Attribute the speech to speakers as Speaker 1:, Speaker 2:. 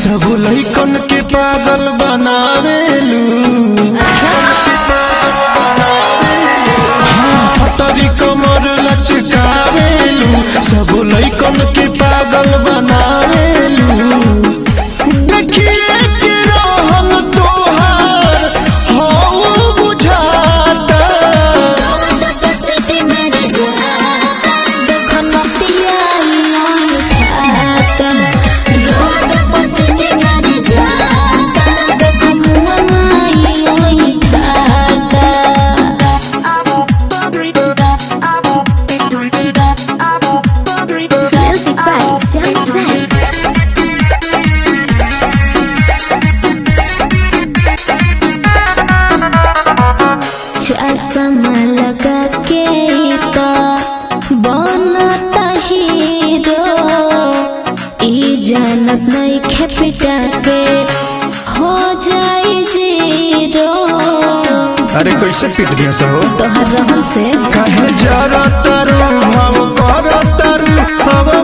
Speaker 1: सब लइकन के पागल बनावेलू हाँ, पतरी कमर लचकावेलू सब लइकन के पागल बनावेलू देखिए के रहन तोहार हौ बुझाता
Speaker 2: Music by Sam Sam. चश्मा लगा के तो बनता हीरो ई जानत नहीं खेपिटा के हो जाई जीरो
Speaker 1: अरे कैसे पीट दिया सब
Speaker 2: तोहर रहन से
Speaker 1: काहे जरा तारू भाव कर तारू अब